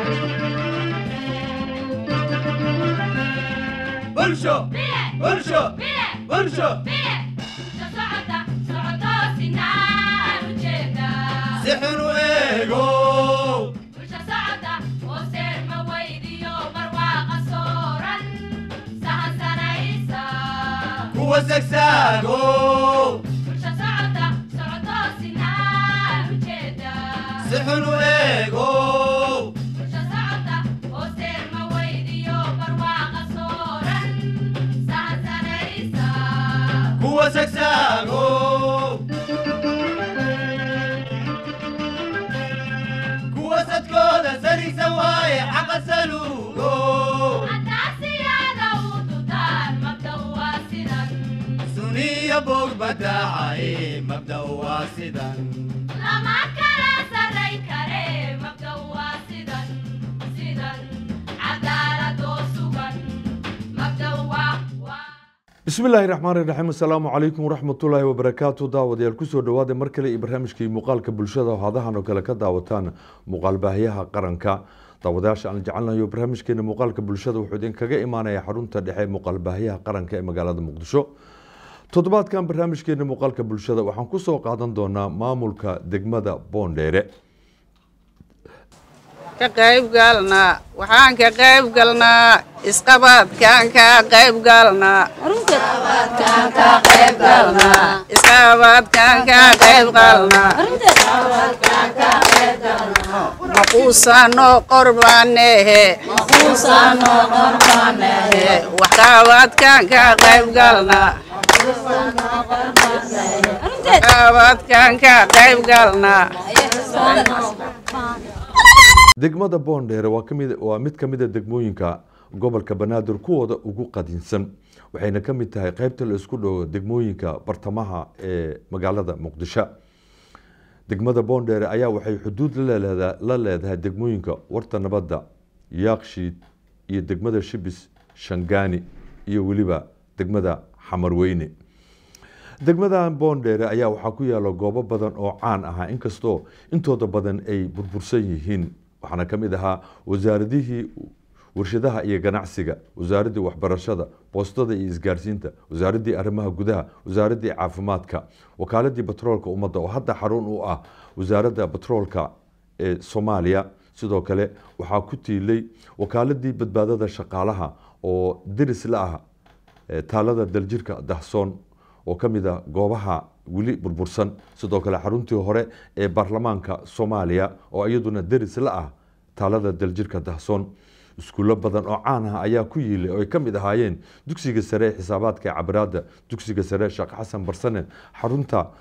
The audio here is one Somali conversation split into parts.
bulsho bulsho bulsho si xun u eego kuwa sagsaago si xun u eego kuwa sagsaago kuwa sadkooda sarigsan waaye xaqa saluugo suniya bog badaacaye mabda waa sidan bismi illaahi raxmaani raxiim assalaamu calaykum waraxmatullaahi wabarakaatu daawadayaal kusoo dhawaada mar kale iyo barnaamijkii muuqaalka bulshada oo hadahan oo kale ka daawataan muuqaalbaahiyaha qaranka daawadayaasha aan jecelnayo barnaamijkeena muuqaalka bulshada wuxuu idinkaga imaanaya xarunta dhexe muuqaalbaahiyaha qaranka ee magaalada muqdisho toddobaadkan barnaamijkeena muuqaalka bulshada waxaan kusoo qaadan doonaa maamulka degmada boondheere ka qayb galnaa waxaan ka qayb galnaa isqabadkaan ka qayb galnaa isqabadkaan ka qayb galnaa maquusano qorbaanehe waxqabadkaan ka qayb galnaa waxqabadkaan ka qayb galnaa degmada boondheere waa kamid waa mid ka mid a degmooyinka gobolka banaadir kuwooda ugu qadiinsan waxayna ka mid tahay qeybta la isku dhowo degmooyinka bartamaha ee magaalada muqdisho degmada boondheere ayaa waxay xuduud laleeda- la leedahay degmooyinka warta nabadda yaakshiid iyo degmada shibis shangaani iyo weliba degmada xamarweyne degmadan boondheere ayaa waxaa ku yaala goobo badan oo caan ahaa inkastoo intooda badan ay burbursan yihiin waxaana ka mid ahaa wasaaradihii warshadaha iyo ganacsiga wasaaraddii waxbarashada boostada iyo isgaarsiinta wasaaraddii arrimaha gudaha wasaaraddii caafimaadka wakaaladii batroolka ummadda oo hadda xarun u ah wasaaradda batroolka ee soomaaliya sidoo kale waxaa ku tiilay wakaaladii badbaadada shaqaalaha oo deris la ah ee taalada daljirka dahsoon oo ka mid a goobaha weli burbursan sidoo kale xaruntii hore ee baarlamaanka soomaaliya oo iyaduna deris la ah taalada daljirka dahsoon iskuulo badan oo caan ah ayaa ku yiilay oo ay ka mid ahaayeen dugsiga sare ee xisaabaadka cabiraada dugsiga sare sheekh xasan barsane xarunta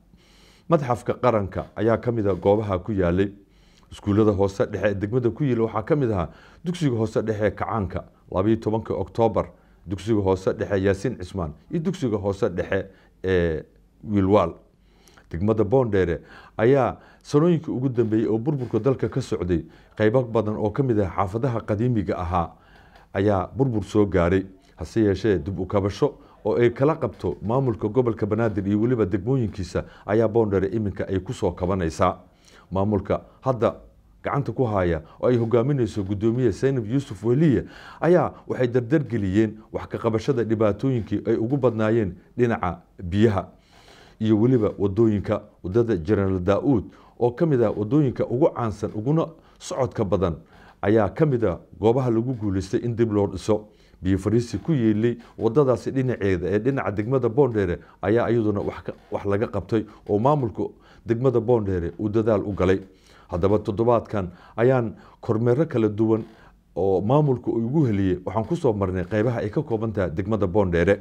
madxafka qaranka ayaa ka mid a goobaha ku yaalay iskuullada hoose dhexe ee degmada ku yiila waxaa ka mid ahaa dugsiga hoose dhexe ee kacaanka labayo tobanka oktoobar dugsiga hoose dhexe yaasiin cismaan iyo dugsiga hoose dhexe ee wiilwaal degmada boondheere ayaa sanooyinkii ugu dambeeyey oo burburka dalka ka socday qeybo badan oo ka mid ah xaafadaha qadiimiga ahaa ayaa burbur soo gaaray hase yeeshee dib u kabasho oo ay kala qabto maamulka gobolka banaadir iyo weliba degmooyinkiisa ayaa boondheere iminka ay kusoo kabanaysaa maamulka hadda gacanta ku haya oo ay hogaaminayso gudoomiye saynab yuusuf weliye ayaa waxay dardargeliyeen wax ka qabashada dhibaatooyinkii ay ugu badnaayeen dhinaca biyaha iyo weliba wadooyinka wadada jenaraal daa-uud oo ka mid ah wadooyinka ugu caansan uguna socodka badan ayaa ka mid a goobaha lagu guuleystay in dib loo dhiso biyo fariisi ku yeelay wadadaasi dhinaceeda ee dhinaca degmada boondheere ayaa iyaduna wax ka- wax laga qabtay oo maamulka degmada boondheere uu dadaal u galay haddaba toddobaadkan ayaan kormeero kala duwan oo maamulka uu igu heliyey waxaan kusoo marnay qeybaha ay ka kooban tahay degmada boondheere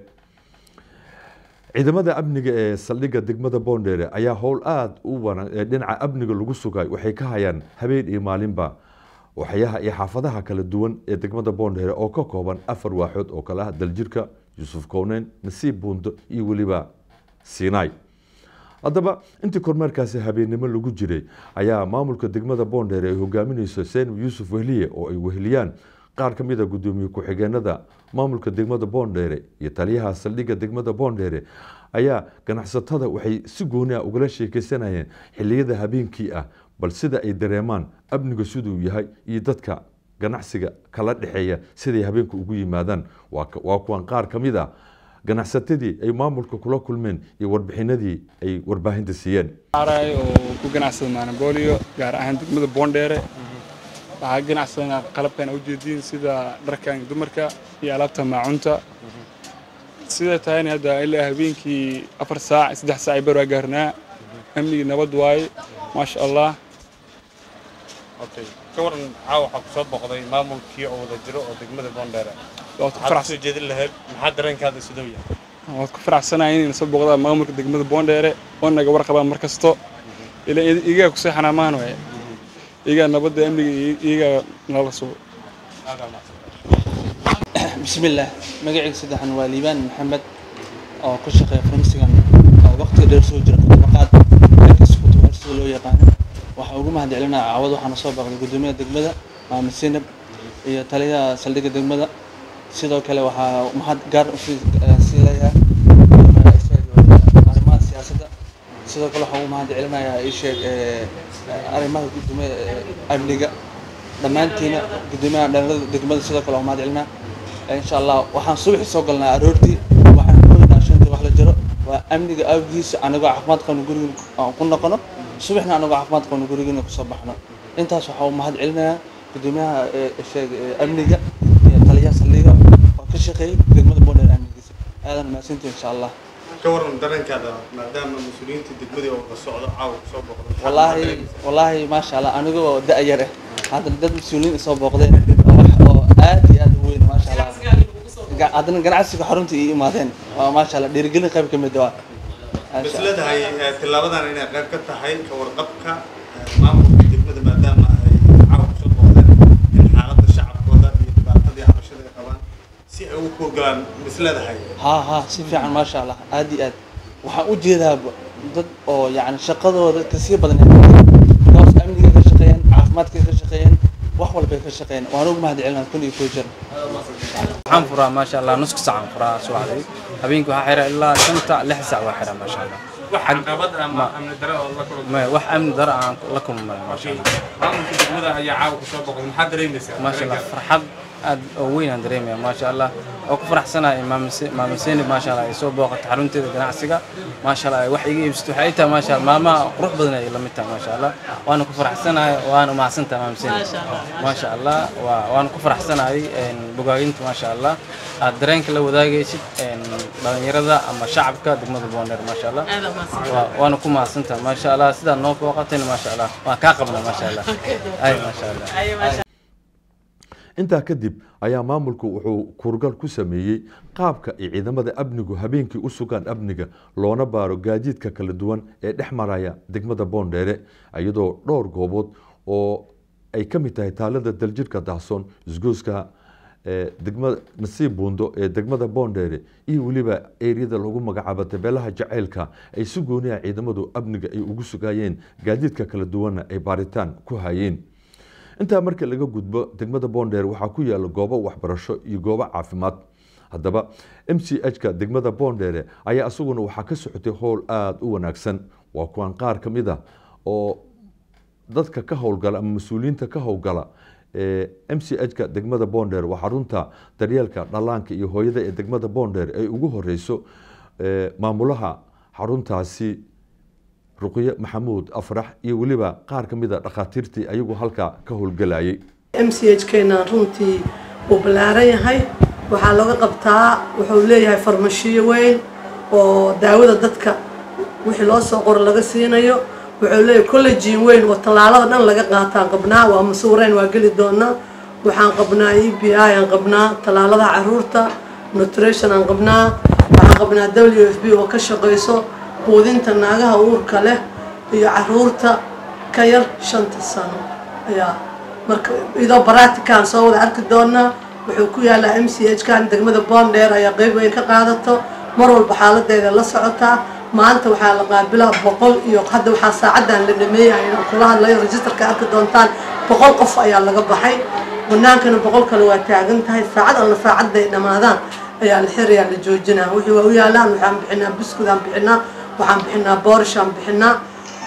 ciidamada amniga ee saldhigga degmada boondheere ayaa howl aada u wana ee dhinaca amniga lagu sugay waxay ka hayaan habeen iyo maalinba waxyaha iyo xaafadaha kala duwan ee degmada boondheere oo ka kooban afar waaxood oo kale ah daljirka yuusuf kowneyn nasiib buundo iyo weliba sinai haddaba intii kormeerkaasi habeennimo lagu jiray ayaa maamulka degmada boondheere ay hogaaminayso seenab yuusuf wehliye oo ay weheliyaan qaar ka mid a gudoomiye ku-xigeenada maamulka degmada boondheere iyo taliyaha saldhigga degmada boondheere ayaa ganacsatada waxay si gooni ah ugala sheekeysanayeen xiliyada habeenkii ah bal sida ay dareemaan amniga siduu yahay iyo dadka ganacsiga kala dhexeeya siday habeenka ugu yimaadaan waa ka- waa kuwan qaar ka mid a ganacsatadii ay maamulka kula kulmeen iyo warbixinadii ay warbaahinta siiyeen aray oo ku ganacsada maanabolio gaar ahaan degmada boondheere waxaa ganacsadana qalabkan u jeediin sida dharkan dumarka iyo alaabta maacunta sida tahayna hadda ilaa habeenkii afar saac saddex saac ay bar waa gaarnaa amnigii nabad waaye maasha allah okay ka waran caawa waxaa kusoo boqday maamulkii oo wada jiro oo degmada boondheere waad ku maxaad faraxsan kusoo jeedin lahayd maxaa dareenkaada sidoo yahay waad ku faraxsanahay inayna soo boqdaan maamulka degmada boondheere oo naga warqabaan mar kasto ilaa iyagaa ku seexanaa maan waaye iyagaa nabadda amniga iyo iyagaa nala sugo bismillaah magacayga saddexan waa liibaan maxamed oo ku shaqeeya farmasigan oo waqti dheer soo jira tabaqaad halkaas kutubar sida loo yaqaano waxaa ugu mahad celinaa caawad waxaana soo baqday gudoomiyaha degmada maamed sinab iyo taliyaha saldhigga degmada sidoo kale waxaa mahad gaar u sii eh, sii leeyahay arrimaha siyaasadda sidoo kale waxaa ugu mahad celinayaa ii sheeg eh, eh, arrimaha gudoomiya eh, amniga dhammaantiina gudoomiyaha dhalinyarada degmada sidoo kale waa mahad celinaa insha allah waxaan subaxii soo galnaa aroortii waxaan ku weynaa shantii wax la jiro waa amniga awgiisa anagoo caafimaad qabno gurigan aan ku noqono subaxna anagoo caafimaad qabno gurigan kusoo baxno intaas waxaa u mahad celinayaa gudoomiyaha ee, sheeg ee, amniga iyo taliyaha saldhiga oo ka shaqeeyay degmada boondheer amnigiisa aadan mahadsantihi insha allah ka waran dareenkaada maadaama mas-uuliyiinta degmadii oo la socdo caawa kusoo boqday maxaad wallaahi dareemaysaa? wallaahi maasha allah anigoo da-yar ah haddana dad mas-uuliyiin isoo booqdeen oo wax oo aad iyo aad u weyn maasha allah Ga- haddana ganacsiga xarunta ii imaadeen waa maasha allah dhiirigelin qayb ka mid waa Maasha bas Allah. leedahay eh, tillaabadan inay qayb ka tahay ka warqabka eh, maamulka degmada maadaama ay caawa kusoo boqdeen in xaaladda shacabkooda iyo dhibaatadii cabashada ay qabaan si ay ugu kuurgalaan bas leedahay ها ها si fiican maasha allah aad iyo aad waxaan u jeedaa dad oo yani shaqadooda kasii badan because amniga ka shaqeeyaan caafimaadka ka shaqeeyaan wax walbay ka shaqeeyaan waan ugu mahad celinaa kun iyo koo jir waxaan furaa maasha allah nuska saacan furaa subaxdii habeenkii waxaa xiraa ilaa shanta lix saac waa xiraa maasha allah wax caqabad ama amni dare oo la kulantay maya wax amni daro aan la kulmay maasha allah maamulka degmada ayaa caawa kusoo boqday maxaad dareemaysaa maasha allah farxad aad oo weyn aan dareemaya maasha allah oo ku faraxsanahay maama seenib maasha allah ay soo booqatay xarunteeda ganacsiga maasha allah ay wax iga iibsato waxay ii tahay maasha allah maalmaha qurux badan ay la mid tahay maasha allah waana ku faraxsanahay waana mahadsantahay maama seenib maasha allah waa waana ku faraxsanahay een, bogaaginta maasha allah aad dareenka la wadaagaysid een, dhalinyarada ama shacabka degmada boondheer maasha allah Waa- waana ku mahadsantahay maasha allah sidaa noo booqatayna maasha allah waan kaa qabnaa maasha allah ay maasha allah intaa kadib ayaa maamulku wuxuu kuurgal ku sameeyey qaabka ay ciidamada amnigu habeenkii u sugaan amniga loona baaro gaadiidka kala duwan ee dhex maraya degmada boondheere iyadoo dhowr goobood oo ay ka mid tahay taalada daljirka dahsoon isgooska ee degmada nasiib buundo ee degmada boondheere iyo weliba eeriyada lagu magacaabo tabeelaha jaceylka ay si gooniya ciidamadu amniga ay ugu sugayeen gaadiidka kala duwanna ay baaritaan ku hayeen intaa marka laga gudbo degmada boondheer waxaa ku yaala goobo waxbarasho iyo goobo caafimaad haddaba m c h-ka degmada boondheere ayaa isaguna waxaa ka socotay howl aada u wanaagsan waa kuwan qaar ka mid a oo dadka ka howlgala ama mas-uuliyiinta ka howlgala ee m c h-ka degmada boondheer waa xarunta daryeelka dhallaanka iyo hooyada ee degmada boondheer ay ugu horeyso ee maamulaha xaruntaasi ruqyo maxamuud afrax iyo weliba qaar ka mid a dhakhaatiirtii ayagu halkaa ka howlgelayay m c h keena runtii uu ballaaran yahay waxaa laga qabtaa wuxuu leeyahay farmashiyo weyn oo daawada dadka wixii loo soo qoro laga siinayo wuxuu leeyahay collejin weyn oo tallaalada dhan laga qaataan qabnaa waa masuureen waa geli doonaa waxaan qabnaa e b i aan qabnaa tallaalada caruurta nutrition aan qabnaa waxaan qabnaa w f b oo ka shaqayso quudinta naagaha uurka leh iyo caruurta ka yar shanta sano ayaa marka idoo baratikaan soo wada arki doonaa wuxuu ku yaalaa m c h kan degmada boondheer ayaa qeyb weyn ka qaadato mar walba xaaladeeda la socotaa maanta waxaa la qaabilaa boqol iyo hadda waxaa saacadan la dhameeyay inaan kula hadlayo registerka arki doontaan boqol qof ayaa laga baxay banaankana boqol kale waa taagan tahay saacad alla saacadda ay dhammaadaan ayaa la xirayaa la joojinaa wixii waa u yaalaan waxaan bixinaa buskud aan bixinaa waxaan bixinaa boorish aan bixinaa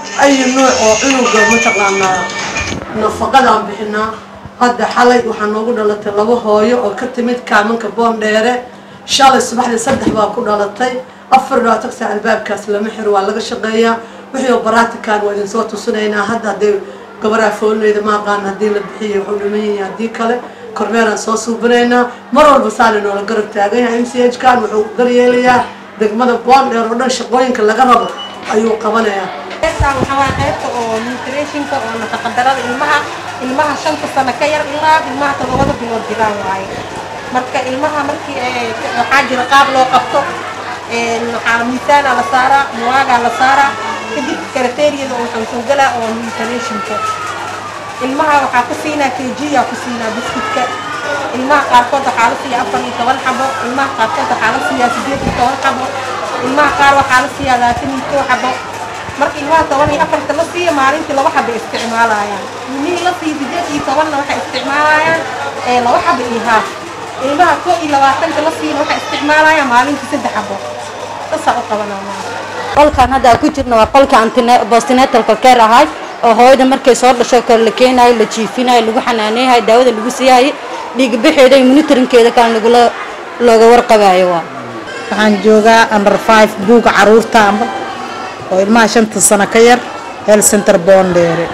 أي نوع أو عنق mataqaanaa nafaqadaan bixinaa hadda xalay waxaa noogu dhalatay laba hooyo oo ka timid kaamanka boondheere shalay subaxdii saddex baa ku dhalatay afar labaatan saac albaabkaas lama xiro waa laga shaqeeyaa wixii oo baraatikan waa idin soo tusinaynaa hadda haddii gabaraa foolinayda ma aqaan haddii la bixiyo wuxuu dhiman yahay haddii kale kormeeraan soo suubinaynaa mar walba saali noola garab taagan yahay m c h kan wuxuu daryeelayaa degmada boondheer oo dhan shaqooyinka laga rabo ayuu qabanayaa qaybtaan waxaa waa qaybta oo nutritionka oo nafaqadarada ilmaha ilmaha shanta sano ka yar ilaa ilmaha todobada bilood jiraan waaye marka ilmaha markii ay waxaa jira qaab loo qabto een, waxaa miisaana la saaraa muwaagaa la saaraa kadib karateeriyada oo wuxuu soo galaa oo nutritionka ilmaha waxaa ku siinaa kjiyaa ku siinaa biskudka ilmaha qaarkood waxaa la siiyaa afar iyo toban xabo ilmaha qaarkood waxaa la siiyaa sideed iyo toban xabo ilmaha qaar waxaa la siiyaa labaatan iyo kow xabo marka ilmaha toban iyo afarta la siiya maalintii laba xabo isticmaalayaan ilmihii la siiya sideed iyo tobanna waxay isticmaalayaan ee laba xabo iyo haaf ilmaha kow iyo labaatanka la siiyana waxay isticmaalayaan maalintii saddex xabo sasaa u qabanaa qolkan hadda aan ku jirno waa qolka antine- postnatalka care ahay oo hooyada markay soo dhasho kale la keenayo la jiifinayo lagu xanaaneeyahay daawada lagu siiyahay dhiigbaxeeda iyo monitorinkeeda kan lagula looga warqabayo waa waxaan joogaa under five buuga caruurta amba oo ilmaha shanta sano ka yar health center boondheere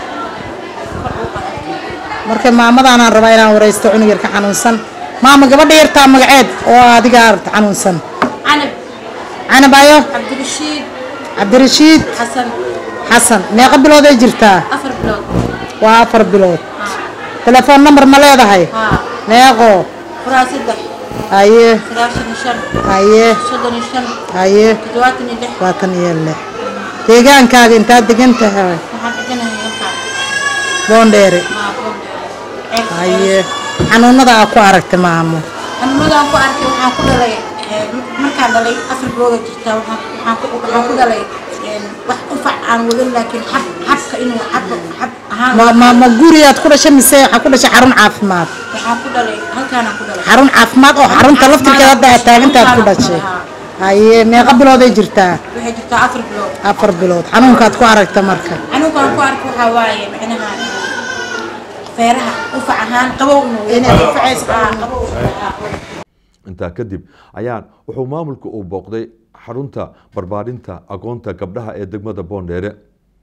marka maamadaanaan rabaa inaan waraysto cunug yar ka xanuunsan maama gabadha yartaa magaceed oo adiga arta xanuunsan canab canab ayo cabdirashiid cabdirashiid xasan xasan meeqa bilood ay jirtaa afar bilood waa afar bilood telefoon number ma leedahay haa meeqo furaa saddex haye sagaashan iyo shan haye soddon iyo shan haye toddobaatan iyo lix labaatan iyo lix deegaankaaga intaad degan tahay waxaan dheganahay halkaa boondheere maa boondheere haye xanuunada aa ku aragta maamo xanuunadaan ku arkay waxaan ku dhalay ee, markaan dhalay afar bilooda jirtaa waxaan waxaan ku waxaan ku dhalay een, wax qufac aan wadan laakiin xab xabka inuu xab xab ahaan ma ma ma guriyaad ku dhashay mise waxaa ku dhashay xarun caafimaad waxaan ku dhalay halkaanaan ku dhalay xarun caafimaad oo xarunta laftirkeeda hadda aad taagantaad ku dhashay haye meeqa bilooday jirtaa waxay jirtaa afar bilood afar bilood xanuunkaad ku aragta marka xanuunkaan ku arkay waxaa waaye micnaha feeraha qufac ahaan qabow inuu inay qufacaysa aa qabow intaa kadib ayaan wuxuu maamulka uu booqday xarunta barbaarinta agoonta gabdhaha ee degmada boondheere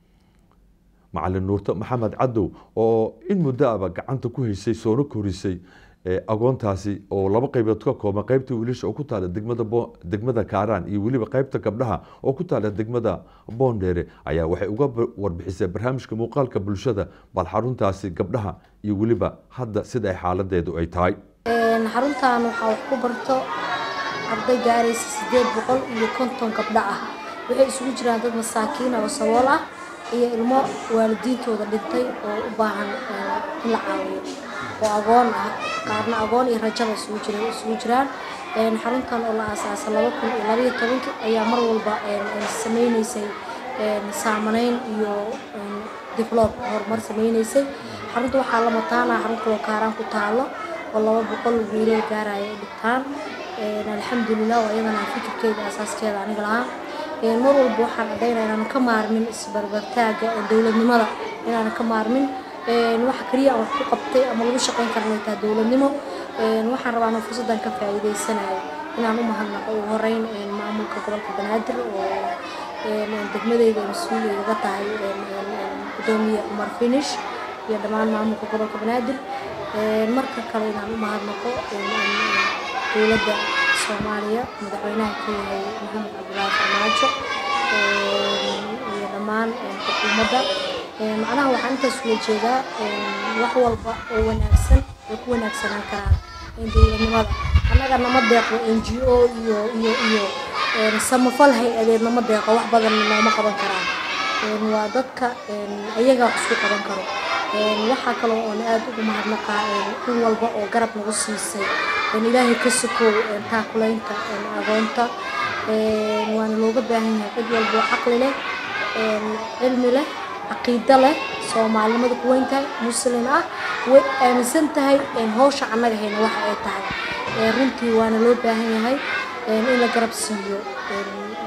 macalin nuurto maxamed cadow oo in muddo aba gacanta ku haysay soona korisay ee agoontaasi oo laba qaybood ka kooban qaybta wiilasha oo ku taala degmada Bo- degmada kaaraan iyo weliba qaybta gabdhaha oo ku taala degmada boondheere ayaa waxay uga ba- warbixisay barnaamijka muuqaalka bulshada bal xaruntaasi gabdhaha iyo weliba hadda sida ay xaaladeedu ay tahay Een, xaruntan waxaa wax ku barto arday gaaraysa sideed boqol iyo konton gabdho ah waxay isugu jiraan dad masaakiin ah oo sabool ah iyo ilmo waalidiintooda dhintay oo u baahan een, in la caawiyo oo agoon ah qaarna agoon iyo rajaba isugu jira isugu jiraan Een, xaruntan oo la aasaasay laba kun iyo labaiyo tobankii ayaa mar walba een, een, sameyneysay een, saamaneyn iyo een, develop horumar sameyneysay xarunta waxaa la mataanaa xarun kaloo kaaraan ku taalo oo laba boqol wiilal gaaraya ay dhigtaan Een, alxamdulilah waa iyadana fikirkeeda asaaskeeda aniga lahaa Een, mar walba waxaan caddaynaa inaan ka maarmin isbarbartaaga ee dowladnimada inaan ka maarmin Een, waxa kaliya aan wax ku qabtay ama lagu shaqayn kara inay tahay dowladnimo Een, waxaan rabaa inaan fursaddan ka faa'iidaysanayo inaan u mahadnaqo ugu horeyn een, maamulka gobolka banaadir oo een, een, degmadeyda mas-uul ay uga tahay een, een, een, gudoomiye cumar finish iyo dhammaan maamulka gobolka banaadir Een, marka kale inaan u mahadnaqo een, een, een, dowladda soomaaliya madaxweynaha ka yahay maxamed cabdulaahi farmaajo een, iyo dhammaan een, xukuumadda Een, macnaha waxaan intaas ula jeedaa een, wax walba oo wanaagsan ay ku wanaagsanaan karaan een, dowladnimada annaga nama deeqo n g o iyo iyo iyo een, samafal hay-adeed nama deeqo wax badan nooma qaban karaan Een, waa dadka een, ayaga wax isku qaban karo Een, waxaa kaloo oon aad ugu mahadnaqaa een, in walba oo garab nagu siisay Een, ilaahay ka sokow een, taakulaynta een, agoonta Een, waana looga baahan yahay cid walba oo caqli leh een, cilmi leh caqiido leh soomaalinimada ku weyn tahay muslin ah way aaminsan tahay een, hawsha annaga hayna waxa ay tahay Een, runtii waana loo baahan yahay een, in la garab siiyo een,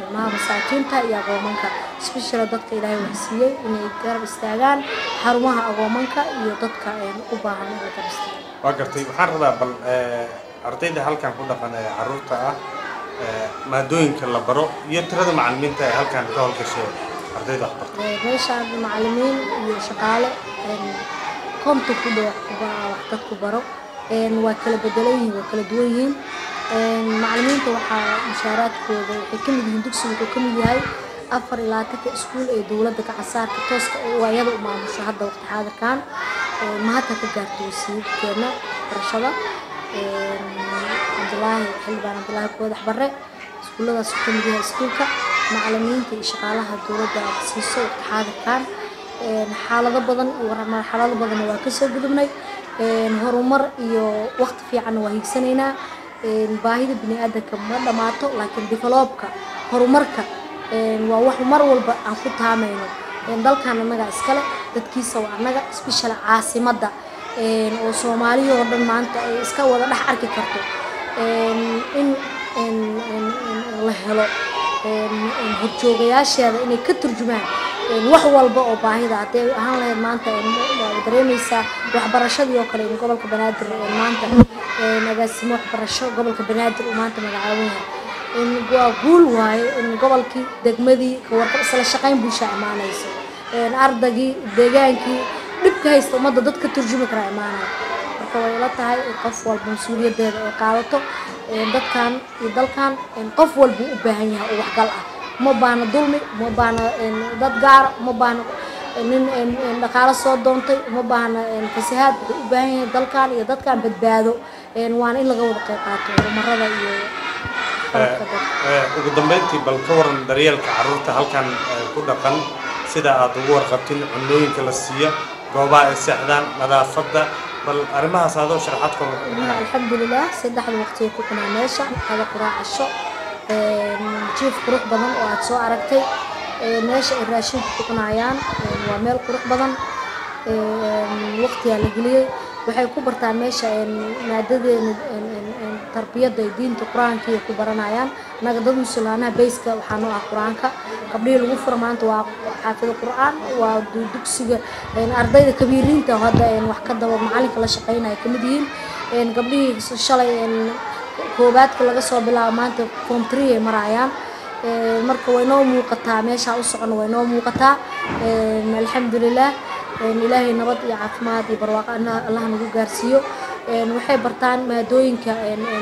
ilmaha masaakiinta iyo agoomanka special dadka ilaahay waxsiiyey inay garab istaagaan xarumaha agoomanka iyo dadka u baahan in la garab istaago waa gartay waxaan rabaa bal ardayda halkan ku dhaqan ee carruurta ah maadooyinka la baro iyo tirada macallimiinta ee halkan ka howlgashay ardayda waxbarta meeshaan macallimiin iyo shaqaale konton ku dhow wax dadku baro waa kala bedelan yihiin waa kala duwan yihiin macallimiinta waxaa mushaaraadkooda waxay ka mid yihiin dugsigu wuxuu ka mid yahay afar iyo labaatanka iskuul ee dowladda gacansaarka tooska oo ayada u maamusho hadda waqti xaadirkan mahadka ka gaarto wasiirkeena barashada cabdilaahi xildhibaan cabdilaahi koodax barre iskuulladaas ka mid yahay iskuulka macallimiinta iyo shaqaalaha dowladda aad siiso waqti xaadirkan xaalado badan iyo marxalado badanna waa kasoo gudubnay horumar iyo waqti fiicanna waa hiigsanaynaa baahida bini aadanka ma dhammaato laakiin develoopka horumarka waa wax mar walba aan ku taamayno dalkan annaga iskale dadkiisa waa annaga special caasimadda oo soomaaliya oo dhan maanta ay iska wada dhex arki karto in la helo horjoogayaasheeda inay ka turjumaan wax walba oo baahida hadday ahaan lahayd maanta waad dareemaysaa waxbarashadii oo kale in gobolka banaadir maanta agaasimo waxbarasho gobolka banaadir uu maanta magacaaban yahay waa guul waaye in gobolkii degmadii kawarka isla shaqayn bulsha imaanayso ardagii deegaankii dhibka haysta ummadda dad ka turjumi kara imaanaya marka way ila tahay qof walba mas-uuliyadeeda ay qaadato dadkan iyo dalkan qof walba u baahan yahay oo waxgal ah uma baahna dulmi uma baahna dad gaara uma baahna nin dhaqaalo soo doontay uma baahna fasahaad wuxuu u baahan yahay dalkan iyo dadkan badbaado waana in laga wada qayb qaato horumarada iyo ugu dambeyntii bal ka waran daryeelka carruurta halkan ku dhaqan sida aad ugu warqabtin cunooyinka la siiya goobaha ay seexdaan nadaafadda bal arrimahaas adoo sharaxaad ka alxamdulilah saddexda waqti ay ku cunaa meesha qada quraacasho jiif qurux badan oo aad soo aragtay meesha ay raashinka ku cunayaan waa meel qurux badan waqtigaa la geliyey waxay ku bartaan meesha maadadeena tarbiyadda diinta qur-aanka ay ku baranayaan naga dad musulmaanaha bayska waxaa noo ah qur-aanka gabdhihii lagu fura maanta waa xaafida qur-aan waa dugsiga ardayda kabiiriinta hadda wax ka daba macalinka la shaqeynaya kamid yihiin gabdhihii shalay koobaadka laga soo bilaabo maanta form three ay marayaan marka way noo muuqataa meeshaa u socono way noo muuqataa alxamdulilah ilaahay nabad iyo caafimaad iyo barwaaqo allah nagu gaarsiiyo waxay bartaan maadooyinka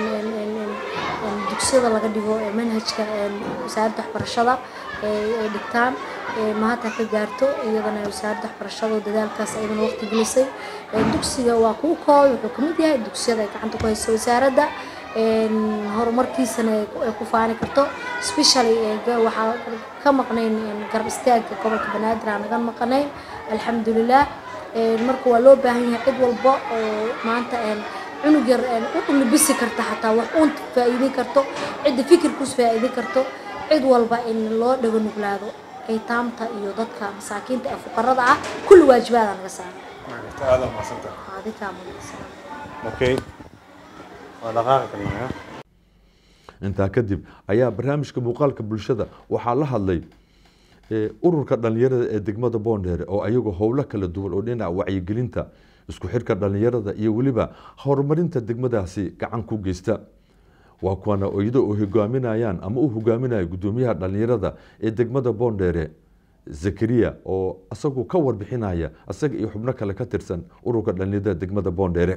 dugsiyada laga dhigo manhajka wasaaradda waxbarashada ay dhigtaan mahadta ka gaarto iyadana wasaaradda waxbarashada oo dadaalkaas ayadana waqti gelisay dugsiga waa kuu kooy wuxuu kamid yahay dugsiyada ay gacanta ku hayso wasaaradda horumarkiisana ay ku faani karto specially waxaa ka maqnayn garab istaagga gobolka banaadir aan naga maqnayn alxamdulilah marka waa loo baahan yahay cid walba oo maanta cunug yar u libisi karta xataa wax uun faa'iidin karto cidda fikirkuus faa'iidin karto cid walba in loo dhago nuglaado aytaamta iyo dadka masaakiinta ee fuqarada ah kulli waajibaada naga saaran adikaa okay waa dhaqaaqi karnaa intaa kadib ayaa barnaamijka muuqaalka bulshada waxaa la hadlay ururka dhalinyarada ee degmada boondheere oo ayagoo howlo kala duwan oo dhinaca wacyigelinta isku xirka dhalinyarada iyo weliba horumarinta degmadaasi gacan ku geysta waa kuwana iyadoo oo hogaaminayaan ama u hogaaminaya gudoomiyaha dhalinyarada ee degmada boondheere zakariya oo isagu ka warbixinaya isaga iyo xubno kale ka tirsan ururka dhalinyarada degmada boondheere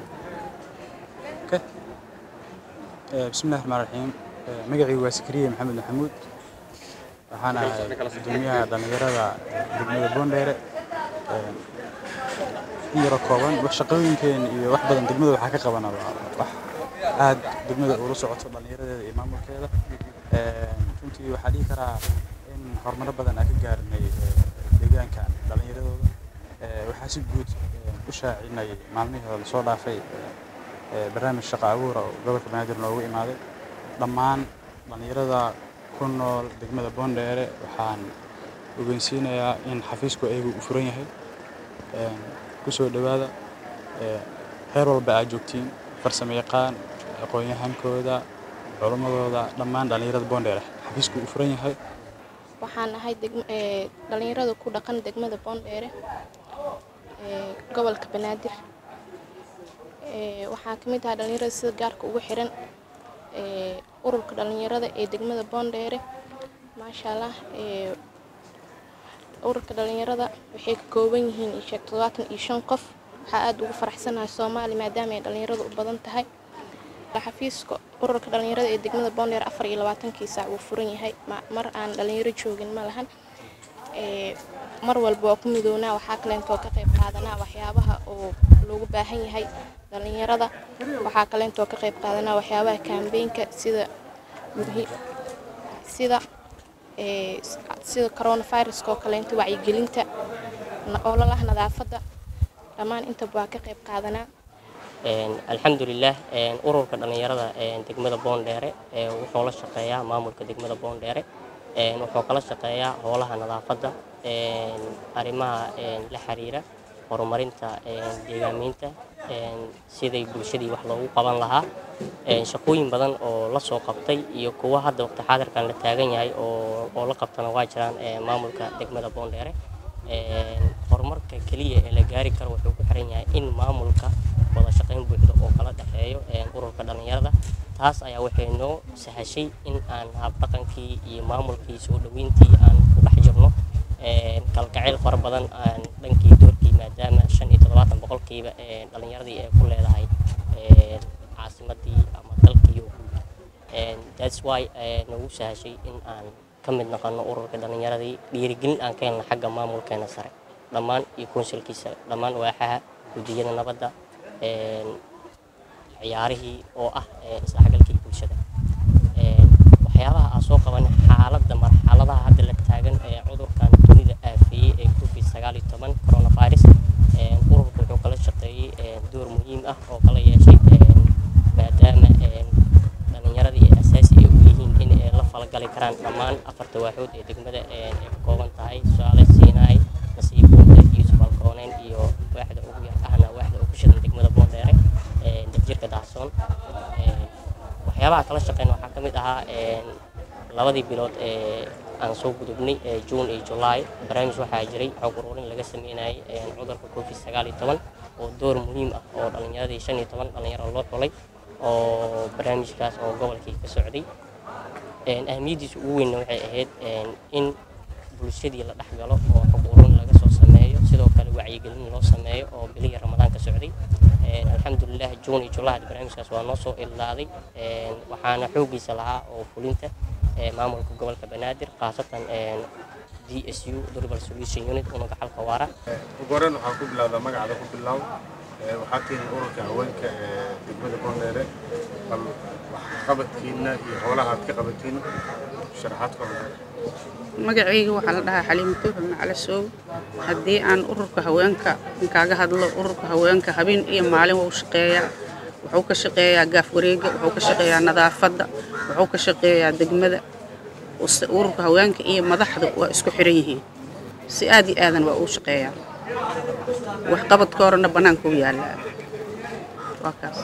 bismillahi raxmaan raxiim magacaygu waa sakariye maxamed maxamuud waxaan ahay gudoomiyaha dhallinyarada degmada boondheere in yaro kooban wax shaqooyinkeen iyo wax badan degmada waxaa ka qabana wax aad degmada ula socoto dhallinyaradeeda iyo maamulkeeda runtii waxaa dhihi karaa in horumaro badan aan ka gaarnay deegaanka dhallinyaradooda waxaa si guud u shaacinay maalmihii hore lasoo dhaafay barnaamij shaqo abuura oo gobolka banaadir noogu imaaday dhammaan dhallinyarada ku nool degmada boondheere waxaan ogeysiinayaa in xafiisku ayagu u furan yahay ku soo dhowaada heer walba aad joogtiin farsamo yaqaan aqoon-yahankooda culammadooda dhammaan dhallinyarada boondheere xafiisku u furan yahay waxaan ahay degm- ee, dhalinyarada ku dhaqan degmada boondheere ee, gobolka banaadir Ee, waxaa ka mid ahaa dhalinyarada sida gaarka ugu xiran ee, ururka dhalinyarada ee degmada boondheere maasha allah ee, ururka dhalinyarada waxay ka kooban yihiin ii sheeg toddobaatan iyo shan qof waxaa aada ugu faraxsanahay soomaali maadaama ay dhalinyaradu u badan tahay xafiiska ururka dhalinyarada ee degmada boondheere afar iyo labaatankii saac wuu furan yahay ma- mar aan dhalinyaro joogin ma lahan Ee, mar walba waa ku midownaa waxaa kaleentoo ka qayb qaadanaa waxyaabaha oo loogu baahan yahay dhalinyarada waxaa kaleentoo ka qayb qaadanaa waxyaabaha kaambeynka sida muhi- sida ee, s- sida coronaviruska oo kaleento wacyigelinta na- ololaha nadaafadda dhammaan intaba waa ka qayb qaadanaa Een, alxamdulilah een, ururka dhalinyarada een, degmada boondheere ee, wuxuu la shaqeeyaa maamulka degmada boondheere een, wuxuu kala shaqeeyaa howlaha nadaafadda een, arrimaha een, la xiriira horumarinta een, deegaameynta een, sidai bulshadii wax loogu qaban lahaa een, shaqooyin badan oo la soo qabtay iyo kuwa hadda waqti xaadirkan la taagan yahay oo oo la qabtana waa jiraan een, maamulka degmada boondheere Een, horumarka keliya ee la gaari karo wuxuu ku xiran yahay in maamulka wada shaqayn buuxda oo kala dhexeeyo een, ururka dhalinyarada taas ayaa waxay noo sahashay in aan habdhaqankii iyo maamulkii soo dhoweyntii aan ku dhex jirno een, kalgacayl fara badan aan dhankii doorkii maadaama shan iyo toddobaatan boqolkiiba een, dhalinyaradii ay ku leedahay een, caasimadii ama dalkii oo guud Een, that's why ee, nagu sahashay in aan ka mid noqono ururka dhalinyaradii dhiirigelin aan ka helno xagga maamulkeena sare dhammaan iyo konsulkiisa dhammaan waaxaha guddiyada nabadda een, ciyaarihii oo ah ee, isdhexgalkii bulshada Een, waxyaabaha aan soo qabanay xaaladda marxaladaha hadda la taagan ee cudurkan dunida aafeeyey ee covid sagaal iyo toban coronavirus Een, ururku wuxuu kala shaqeeyey een, door muhiim ah oo kala yeeshay een, maadaama een, dhalinyaradii ay asaasi ay u yihiin in ay la falgali karaan dhammaan afarta waaxood ee degmada een, ay ka kooban tahay tusaale siinaay nasiibuunta yuusuf alkooneyn iyo waaxda ugu yar ahna waaxda ugu shidan degmada boondheere een, degjirka daahsoon Een, waxyaabaha kala shaqeyn waxaa ka mid ahaa een, labadii bilood ee aan soo gudubnay ee juun iyo julaay barnaamij waxaa jiray xog ururin laga sameynayay een, cudurka covid sagaal iyo toban oo door muhiim ah oo dhalinyaradii shan iyo toban dhalinyaro loo xulay oo barnaamijkaas oo gobolkii ka socday Een, ahmiyaddiisa ugu weynna waxay ahayd een, in bulshadii la dhex galo oo xog ururin laga soo sameeyo sidoo kale wacyigelin loo sameeyo oo bilihii ramadaan ka socday Een, alxamdulilah juun iyo julaay barnaamijkaas waa noo soo ilaaday Een, waxaana xoogiisa lahaa oo fulinta ee, maamulka gobolka banaadir khaasatan een, d s u durable solution unit unuga xalka waara ugu horreyn waxaa ku bilowdaa magacda ku bilow Ee, waxaa tihiin ururka haweenka ee degmada boondheere bal waxqabadkiina iyo howlaha aad ka qabatiin sharaxaad ka hor magacayga waxaa la dhahaa xaliimo tuuxu macala soow haddii aan ururka haweenka kaaga hadlo ururka haweenka habeen iyo maalin wuu shaqeeyaa wuxuu ka shaqeeyaa gaaf wareega wuxuu ka shaqeeyaa nadaafadda wuxuu ka shaqeeyaa degmada Use- ururka haweenka iyo madaxda waa isku xiran yihiin si aad iyo aadan waa uu shaqeeyaa waxqabadka horena bannaanka u yaallaa waa kaas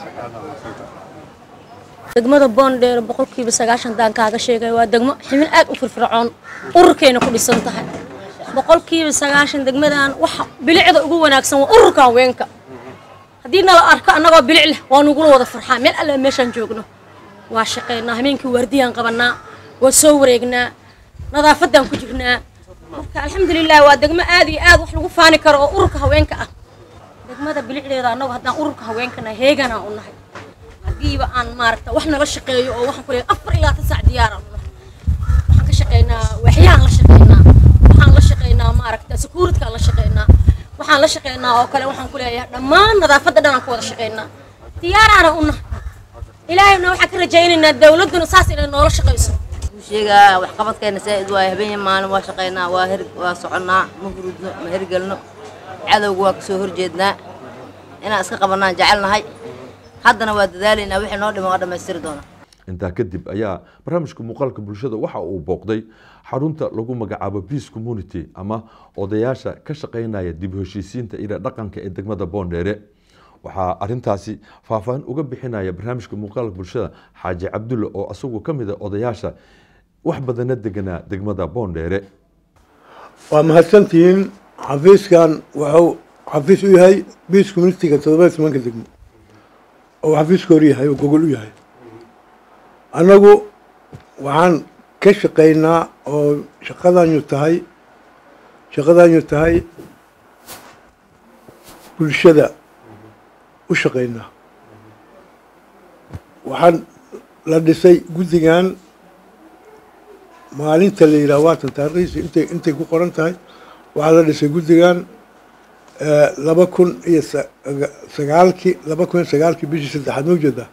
degmada boondheer boqolkiiba sagaashan daan kaaga sheegay waa degmo ximin aad u firfircoon ururkayna ku dhisan tahay boqolkiiba sagaashan degmadan waxa bilicda ugu wanaagsan waa ururka haweenka haddii nala arko annagoo bilic leh waa nugula wada farxaa meel alle meeshaan joogno waa shaqaynaa habeenkii waardiyaan qabanaa waa soo wareegnaa nadaafaddaan ku jirnaa marka alxamdulilah waa degmo aad iyo aad wax lagu faani karo oo ururka haweenka ah degmada bilicdeeda annagu haddaan ururka haweenkana heeganaa u nahay haddiiba aan maaragta wax nala shaqeeyo oo waxaan ku leeyahay afar ilaa tan saac diyaaraan u nahay waxaan ka shaqaynaa waaxyaan la shaqaynaa waxaan la shaqaynaa maaragta securitykaan la shaqaynaa waxaan la shaqaynaa oo kale waxaan ku leeyahay dhammaan nadaafadda dhan aan ka wada shaqaynaa diyaaraana u nahay ilaahayna waxaan ka rajaynaynaa dawladduna saas inay noola shaqayso sheegaa waxqabadkeena saa'id waaye habeen maalin waa shaqaynaa waa her waa soconnaa ma hurudno ma hergelno cadowga waa kasoo horjeednaa inaan iska qabanaan jecelnahay haddana waa dadaalaynaa wixii noo dhima waa dhammaystiri doonaa intaa kadib ayaa barnaamijka muuqaalka bulshada waxa uu booqday xarunta lagu magacaabo peace community ama odayaasha ka shaqaynaya dib u heshiisiinta iyo dhaqanka ee degmada boondheere waxaa arintaasi faahfaahin uga bixinaya barnaamijka muuqaalka bulshada xaaji cabdulle oo asagu ka mid a odayaasha wax badana deganaa degmada boondheere waa mahadsantihiin xafiiskan wuxuu xafiis u yahay biis communitiga toddoba iyo tobanka degmo oo xafiiska hor yahay oo gogol u yahay annagu waxaan ka shaqaynaa oo shaqadanyu tahay shaqadanyu tahay bulshada u shaqaynaa waxaan la dhisay guddigan maalinta la yidhaha waatan taarikhdiisa intay intay ku qoran tahay waxaa la dhisay guddigan laba kun iyo sagaalkii laba kun iyo sagaalkii bishii saddexaad ma ujeedaa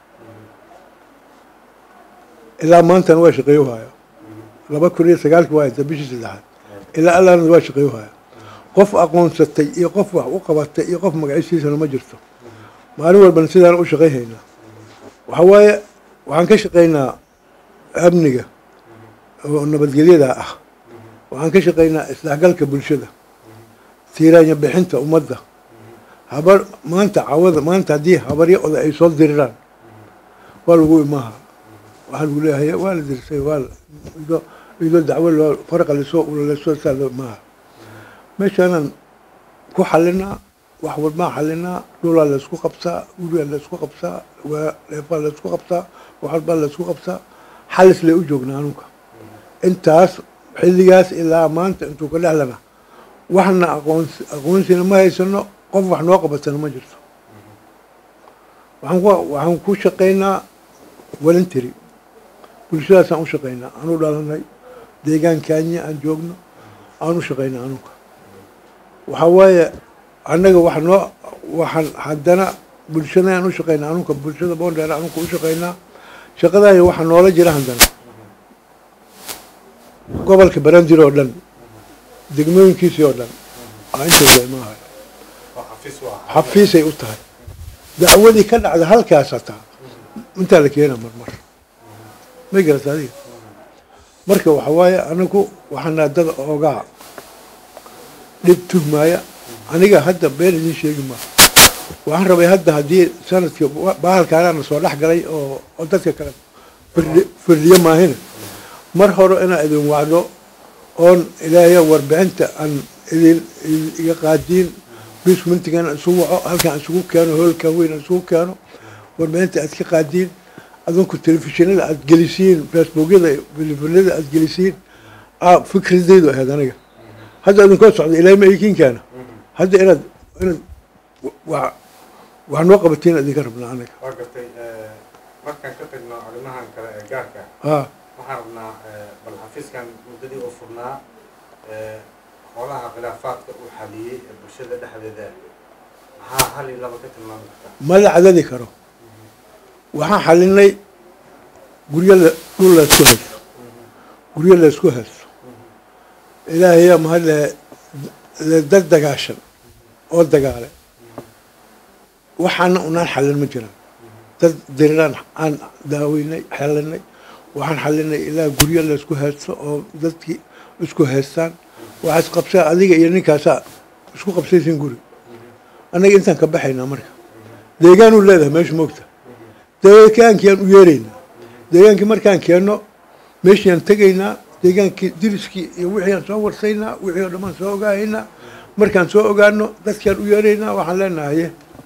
ilaa maantana waa shaqeeyo haya laba kun iyo sagaalkii waa hayta bishii saddexaad ilaa allaana waa shaqeeyo haya qof aqoonsatay iyo qof wax u qabatay iyo qof magaciisiisana ma jirto maalin walbana sidaan u shaqayhaynaa waxaa waaye waxaan ka shaqaynaa amniga oo nabadgelyada ah waxaan ka shaqaynaa isdhexgalka bulshada tiiraanya bixinta ummadda habar maanta cawada maanta haddii habaryo oda ay soo diriraan waa lagu imaaha waxaa lagu leeyahay waa la dirsay waa idoo idoo dacwo loo faraqa lasoo lasoo saa loo imaaha meeshaanaan ku xalinaa wax walbaan xalinaa dhulaa laysku qabsaa gurigaa laysku qabsaa waa leefaa laysku qabsaa wax walbaa laysku qabsaa xalis lay u joognaa anunka intaas xilligaas ilaa maanta intuu ka dhexlana waxna aqoons aqoonsina ma haysano qof wax noo qabatana ma jirto waxaan ku waxaan ku shaqaynaa voluntary bulshadaasaan u shaqaynaa aan u dhalanay deegaan kaanya aan joogno aan u shaqaynaa anunka waxaa waaye annaga wax noo waxaan haddana bulshada aan u shaqaynaa anunka bulshada boondheer anunka u shaqaynaa shaqadaaya waxaa noola jira haddana gobolka barandir oo dhan degmooyinkiisii oo dhan aa intooda imaahay xafiisay u tahay dacwadii ka dhacda halkaas hataa intaa la keena marmar may garata adiga marka waxa waaye anagu waxaana dad oogaa dhib tuhmaaya aniga hadda been idiin sheegi maa waxaan rabay hadda haddii sanadkii bahalkaanaana soo dhex galay oo oo dadka kale firdhi firdhiyo maahina mar hore inaa idin wacdo oon ilaahaya warbixinta aan idin iga qaadiin bismintigan isugu waco halkaan isugu keeno hoolkan weyn aan isugu keeno warbixinta aad ka qaadiin adinku telefishinada aad gelisiin facebookyada telefonada aad gelisiin fikradeydu ahayd aniga hadda idinkoo socda ilaahay ma ikinkaana hadda inaad inaad wa wax noo qabatiin idinka rabnaa anaga waa gartay markaan ka tagno arrimahan kale ee gaarka ha waxaan rabnaa bal xafiiskan muddadii uu furnaa xoolaha khilaafaadka uu xaliyey ee bulshada dhexdeeda maxaa hal iyo laba ka tilmaami kartaa ma la cadadi karo waxaan xalinay guryo la dhul laysku haysto guryo laysku haysto ilaahayaa mahad le dad dagaashan oo dagaale waxaana unaan xalin ma jiraan dad diriraan aan daaweynay xalinay waxaan xalinay ilaa guryo laysku haysto oo dadkii isku haystaan waxaa isqabsaa adiga iyo ninkaasaa isku qabsaysin guri annaga intaan ka baxaynaa marka deegaanuu leedahay meesha moogta deegaankiyaan u yeeraynaa deegaankii markaan keenno meeshiaan tegaynaa deegaankii diriskii iyo wixii aan soo warsaynaa wixii oo dhammaan soo ogaahaynaa markaan soo ogaano dadkaan u yeeraynaa waxaan leenahaye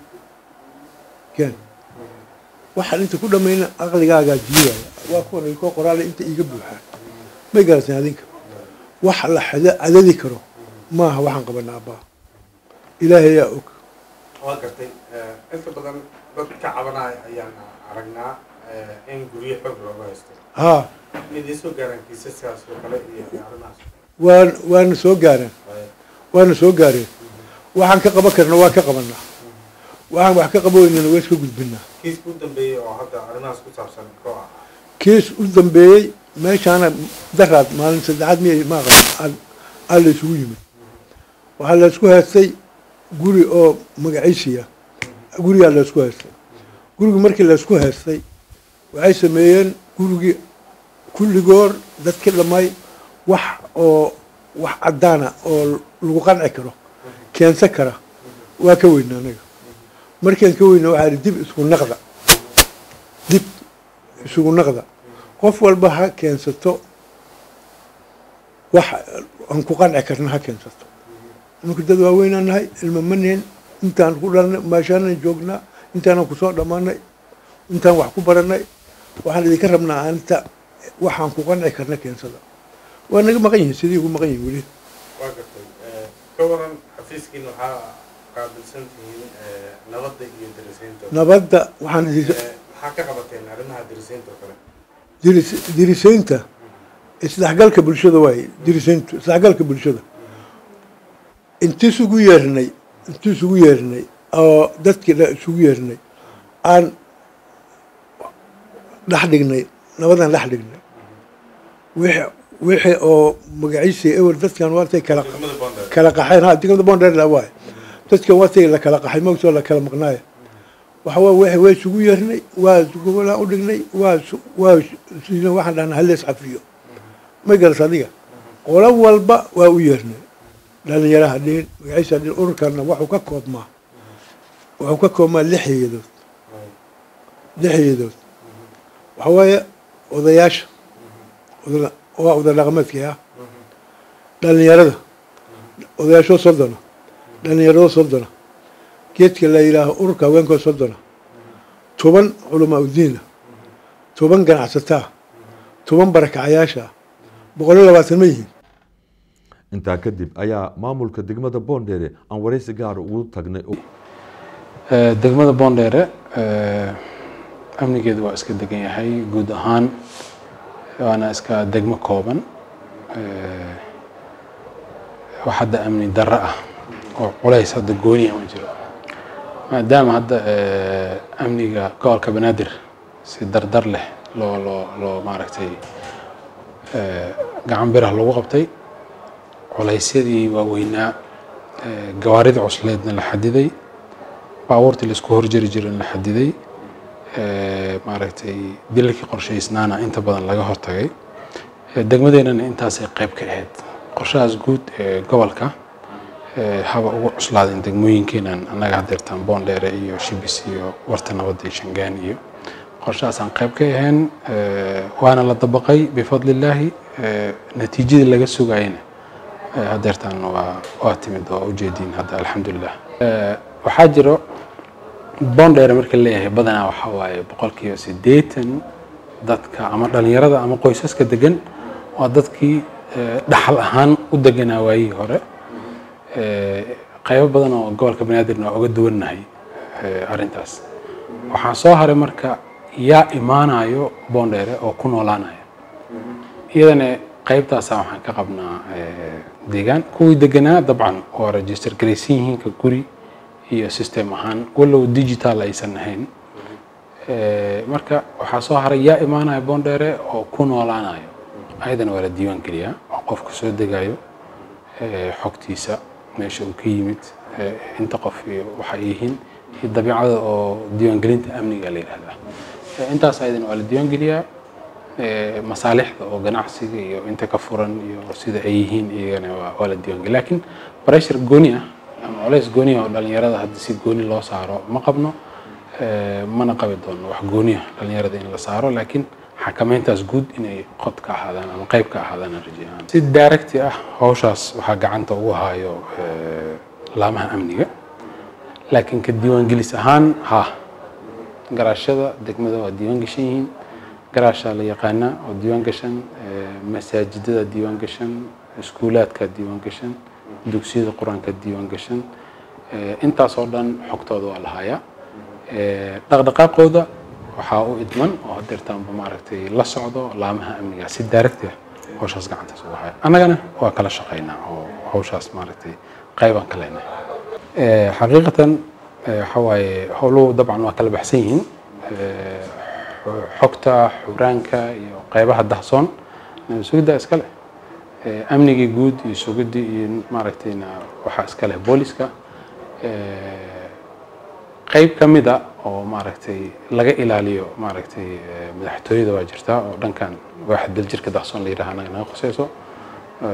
keen waxaan inta ku dhamayna aqligaagaa diidaya waa kuwan ay koo qoraale inta iiga buuxaan may garateen adinka wax la xada- cadadi karo maaha waxaan qabanaa abbaa ilaahayaa og waa gartay inta badan dad ka cabanaya ayaan aragnaa in guryo xoog looga haysto haa midii soo gaaraan kiisaskaas oo kale iyo arrimahaas waan waana soo gaareen waana soo gaareen waxaan ka qaban karna waa ka qabanaa waxaan wax ka qaboweynana waa iska gudbinaa kiiska u dambeeyey oo hadda arrimahaas ku saabsan koo ah kiis u dambeeyey meeshaana daraad maalin saddexaad miyay ma aqaan aa la isugu yimid waxaa la isku haystay guri oo magaciisiya gurigaa la isku haystay gurigi markii la isku haystay waxay sameeyeen gurigii kulligoor dadki dhamay wax oo wax caddaana oo lagu qanci karo keensan kara waa ka weyna anaga markaan ka weyna waxaa idhi dib isku naqda dib isugu naqda qof walba ha keensato wax aan ku qanci karna ha keensato marka dad waaweynaan nahay ilma maneen intaan ku dhalnay maashaanan joognaa intaanan kusoo dhammaanay intaan wax ku baranay waxaan idinka rabnaa aanita waxaan ku qanci karna keensada waa naga maqan yihiin sidii ugu maqan yihiin weli waa gartay ka waran xafiiskiin waxaa qaabilsan tihiin nabadda iyo darisaynta nabadda waxaan idin maxaa ka qabateen arrimaha darisaynta oo kale diris- dirisaynta isdhexgalka bulshada waaye dirisayntu isdhexgalka bulshada inti isugu yeernay inti isugu yeernay oo dadkii dha isugu yeernay aan dhex dhignay nabadaan dhex dhignay wixii wixii oo magaciisii ewer dadkan waatay kala kala qaxeen ha degmada bondheerla waaye dadkan waatay la kala qaxay mogtoo la kala maqnaaya waxa waa wixii waa isugu yeernay waa gobolaa u dhignay waa isu- waa siina waxaan dhahnaa hallees cafiyo ma garas adiga qolo walba waa u yeernay dhalinyaraha dhihin magaciisa dhihin ururkana waxuu ka koobmaa wuxuu ka koobmaa lix heeyadood lix heeyadood waxa waaye odayaasha oda- waa oda dhaqameedkii ah dhalinyarada odayaashoo soddona dhalinyarado soddona geedka la yidhaaho ururka haweenkoo soddona toban culamaa udiina toban ganacsataa toban barakacayaasha boqol iyo labaatan ma yihiin intaa kadib ayaa maamulka degmada boondheere aan waraysi gaar ugu tagnay Eh, degmada boondheere eh, amnigeedu waa iska degan yahay guud ahaan waana iska degmo kooban Eh, wax hadda amni darro ah oo culays hadda gooniya ma jiro maadaama hadda eh, amniga gobolka banaadir si dardar leh loo loo loo maaragtay eh, gacan birah lagu qabtay culaysyadii waaweynaa eh, gawaarida cusleedna la xadiday baabuurtii laisku horjari jiray la xadiday eh, maaragtay dilalkii qorshaysnaana inta badan laga hortagay Eh, degmadeennana intaasay qayb ka ahayd qorshahaas guud ee gobolka eh, haba ugu cuslaadeen degmooyinkeenan annaga hadeertaan boondheere iyo shibis iyo warta nabadda iyo shangaan iyo qorshahaasaan qayb ka ahayn eh, waana la dabaqay bifadlillaahi eh, natiijadii laga sugayena eh, hadeertaan waa waa timid oo ujeediin hadda alxamdulilah Eh, waxaa jiro boondheere marka leeyahay badanaa waxaa waaye boqolkiiba siddeetan dadka ama dhalinyarada ama qoysaska degan waa dadkii eh, dhaxal ahaan u deganaa waayihii hore Eh, qaybo badan oo gobolka banaadirna waa uga duwannahay eh, arrintaas waxaa soo haray marka yaa imaanayo boondheere oo ku noolaanaya iyadana qaybtaasa waxaan ka qabnaa eh, deegaan kuwii deganaa dabcan waa register garaysan yihiin ka guri iyo system ahaan walow digital aysan ahayn Eh, marka waxaa soo haray yaa imaanaya boondheere oo ku noolaanayo ayadana waa la diiwaan geliyaa oo qofka soo degayo eh, xogtiisa meesha uu ka yimid eh, inta qof iyo waxa ay yihiin iyo dabiicada oo diiwaangelinta amniga la yidhahdaa Eh, intaas ayadana waa la diiwaan geliyaa Eh, masaalixda oo ganacsiga iyo inta ka furan iyo sida ay yihiin iyagana waa- waa la diiwaan geliya laakiin pressure gooni ah ama culays gooni ah oo dhalinyarada hadda si gooni loo saaro ma qabno Eh, mana qabi doono wax gooni ah dhalinyarada in la saaro laakiin xakameyntaas guud inay qod ka ahaadaan ama qayb ka ahaadaan aan rajeyaan si daaragti ah hawshaas waxaa gacanta ugu hayo eh, laamaha amniga laakiin ka diiwaangelis ahaan ha garaashada degmada waa diiwaan gashan yihiin garaashaa la yaqaanaa oo diiwaan gashan eh, masaajidada diiwaan gashan iskuulaadka diiwaan gashan dugsiyada qur-aanka diiwaan gashan Eh, intaas oo dhan xogtooda waa la hayaa Eh, dhaqdhaqaaqooda waxaa u idman oo hadeertaanba maaragtay la socdo laamaha amniga si daaragti ah hawshaas gacantaas ugu haya annagana waa kala shaqaynaa oo hawshaas maaragtay qaybaan ka leenahay Eh, xaqiiqatan eh, waxa waaye howluhu dabcan waa kala baxsan yihiin Eh, xo- xogta xuraanka iyo qaybaha dahsoon nabad sugidda iska leh Eh, amnigii guud iyo sugidii iyo maaragtayna waxaa iska leh booliska Eh, qayb ka mid a oo maaragtay laga ilaaliyo maaragtay eh, madaxtooyada waa jirtaa oo dhankan waaxa daljirka dahsoon la yidhaha anaga naga qusayso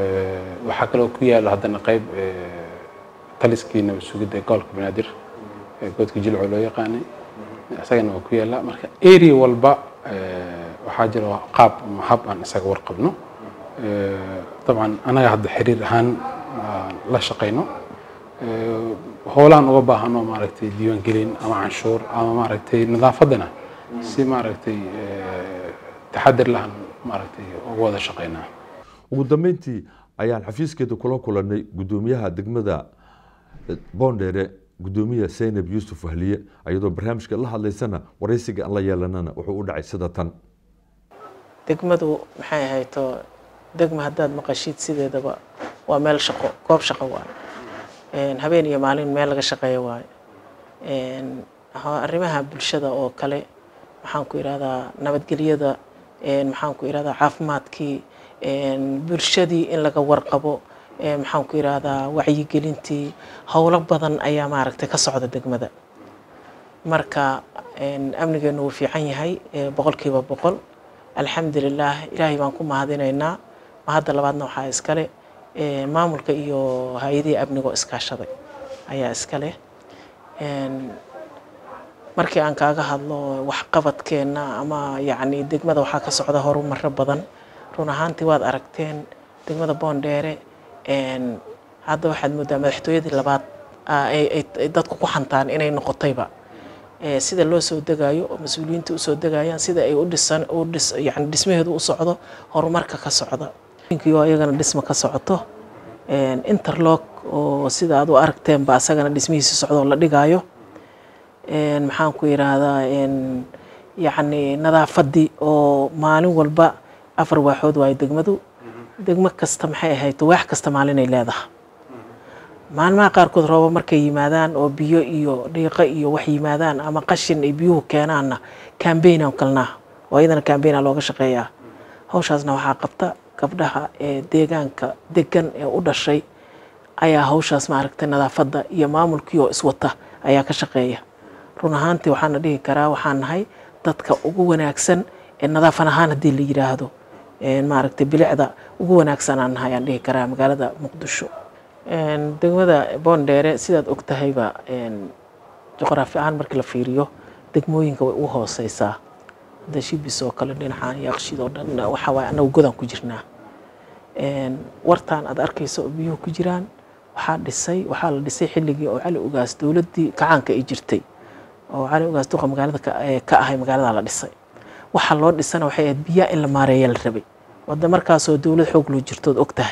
Eh, waxaa kaloo ku yaalo haddana qayb eh, taliskii nabad sugidda ee gobolka banaadir ee goodka jilco loo yaqaanay isagana waa ku yaallaa marka area walba eh, waxaa jira qaab ama hab aan isaga warqabno Eh, dabcan anaga hadda xiriir ahaan aan la shaqayno Eh, howlaan uga baahano maaragtay diiwaangelin ama canshuur ama maaragtay nadaafaddana si maaragtay eh, taxadir lahan maaragtay uga wada shaqaynaa ugu dambeyntii ayaan xafiiskeeda kula kulanay gudoomiyaha degmada boondheere gudoomiya zaynab yuusuf wahliye iyadoo barnaamijka la hadlaysana waraysiga aan la yeelanana wuxuu u dhacay sida tan degmadu maxay ahayto degma haddaad maqashid sideedaba waa meel shaqo goob shaqo waaye Een, habeen iyo maalin meel laga shaqeeyo waaye Een, ha- arrimaha bulshada oo kale maxaan ku ihahdaa nabadgelyada een, maxaan ku ihahdaa caafimaadkii een, bulshadii in laga warqabo een, maxaan ku ihahdaa wacyigelintii howlo badan ayaa maaragtay ka socda degmada marka een, amnigeenu wuu fiican yahay ee, boqolkiiba boqol alxamdulilah ilaahay baan ku mahadinaynaa mahadda labaadna waxaa iskale ee, maamulka iyo hay-adihii amnigoo iskaashaday ayaa iskale Een, markii aan kaaga hadlo waxqabadkeenna ama yacni degmada waxaa ka socda horumaro badan run ahaantii waad aragteen degmada boondheere een, hadda waxaad moodaa madaxtooyadii labaad aa, ay ay- ay dadku ku xantaan inay noqotayba Ee, sida loo soo degayo oo mas-uuliyiinta usoo degayaan sida ay u dhisan u dhis yani dhismaheedu u socdo horumarka ka socda iyo iyagana dhisma ka socoto Een, interlock oo sida aad u aragteenba asagana dhismihiisa socdo oo la dhigayo Een, maxaan ku yidhaahdaa een, yacni nadaafadii oo maalin walba afar waaxood waayo degmadu degmo kasta maxay ahayd waax kasta maalinay leedahay maalmaha qaarkood rooba markay yimaadaan oo biyo iyo dhiiqo iyo wax yimaadaan ama qashin ay biyuhu keenaanna kambaynaan kalnaa oo iyadana kambayna looga shaqeeyaa hawshaasna waxaa qabta gabdhaha ee deegaanka degan ee u dhashay ayaa hawshaas maaragtay nadaafadda iyo maamulkii oo iswata ayaa ka shaqeeya run ahaantii waxaana dhihi karaa waxaan nahay dadka ugu wanaagsan ee nadaafan ahaan haddii la yidhaahdo Een, maaragtay bilicda ugu wanaagsan aan nahay aan dhihi karaa magaalada muqdisho Een, degmada boondheere sidaad og tahayba een, juqraafi ahaan markii la fiiriyo degmooyinka way u hooseysaa hadda shibis oo kale dhinacaan yaaqshid oo dhan waxa waaye annagu godaan ku jirnaa Een, wartaan aad arkayso oo biyuhu ku jiraan waxaa dhisay waxaa la dhisay xilligii oo cali ugaas dowladdii kacaanka ay jirtay oo cali ugaas duqa magaalada ka ee ka ahay magaalada la dhisay waxa loo dhisana waxay ahayd biyaha in la maareeya la rabay wadda markaasoo dowlad xoog loo jirtood og tahay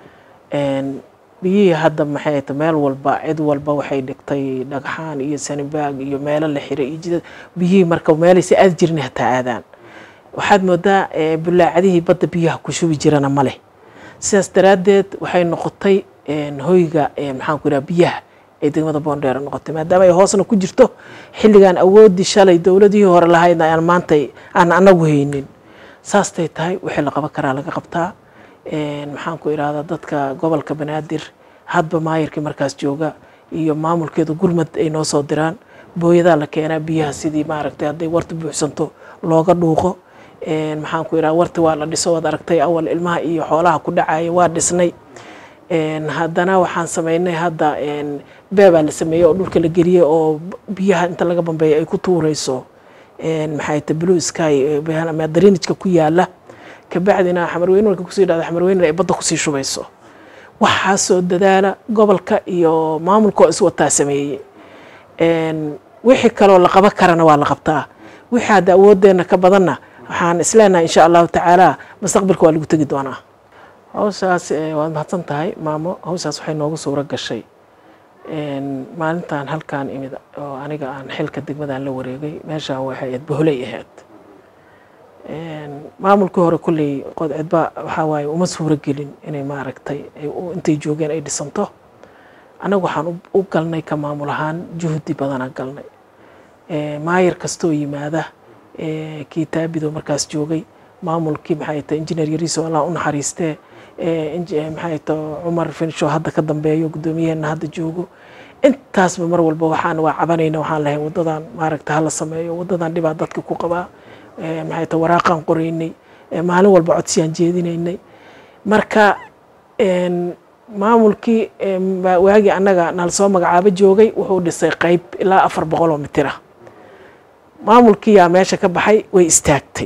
Een, biyihii hadda maxay ahayd meel walba cid walba waxay dhigtay dhagxaan iyo sanibaag iyo meelo la xiray iyo jidad biyihii marka meelaysa aad jirin hataa aadaan waxaad moodaa ee, bulaacadihii badda biyaha ku shubi jirana ma leh sidaas daraaddeed waxay noqotay een, hoyga ee, maxaan ku idhaha biyaha ay degmada boondheere noqotay maadaama ay hoosna ku jirto xilligan awooddii shalay dowladihii hore lahaydna aan maanta aan anagu haynin saastay tahay wixii la qaban karaa laga qabtaa Een, maxaan ku idhahdaa dadka gobolka banaadir hadba maayirkii markaas jooga iyo maamulkeedu gurmad ay noo soo diraan booyadaa la keenaa biyaha sidii maaragtay hadday warta buuxsanto looga dhuuqo Een, maxaan ku idhaha warti waa la dhiso waad aragtay awal ilmaha iyo xoolaha ku dhacaya waa dhisnay Een, haddana waxaan sameynay hadda een, beebaa la sameeyey oo dhulka la geliyey oo biyaha inta laga bambeeyo ay ku tuureyso Een, maxay tahay blue sky ee biyaha ama drainage-ka ku yaala kabacdina xamarweyne marka kusii dhacda xamarweyne ay badda kusii shubayso waxaasoo dadaala gobolka iyo maamulka oo iswataa sameeyey Een, wixii kaloo la qaban karana waa la qabtaa wixii hadda awooddeena ka badanna waxaan isleenahay insha allahu tacaala mustaqbalka waa lagu tegi doonaa hawshaas eh, waad mahadsan tahay maamo hawshaas waxay noogu suuro gashay Een, maalintan halkaan imid oo aniga aan xilka degmadaan la wareegay meeshaan waxay ahayd boholey ahayd Een, maamulkii hore kulley qodcidba waxaa waaye uma suuro gelin inay maaragtay ay u- intay joogeen ay dhisanto annagu waxaan u- u galnay ka maamul ahaan juhdi badanaan galnay Ee, maayir kastoo yimaada ee, kii taabido markaas joogay maamulkii maxay tahay injineer yariiso allah u naxariistee ee, inji- ee, maxay tahay cumar finsho hadda ka dambeeyo guddoomiyaheena hadda joogo intaasba mar walba waxaan waa cabanayna waxaan lahay wadadan maaragta hala sameeyo wadadan dhibaa dadka ku qabaa Ee, maxay tahay waraaqaan qoraynay Ee, maalin walba codsiyaan jeedinaynay marka een, maamulkii em, baa waagii annaga nala soo magacaabo joogay wuxuu dhisay qeyb ilaa afar boqol oo mitir ah maamulkii yaa meesha ka baxay way istaagtay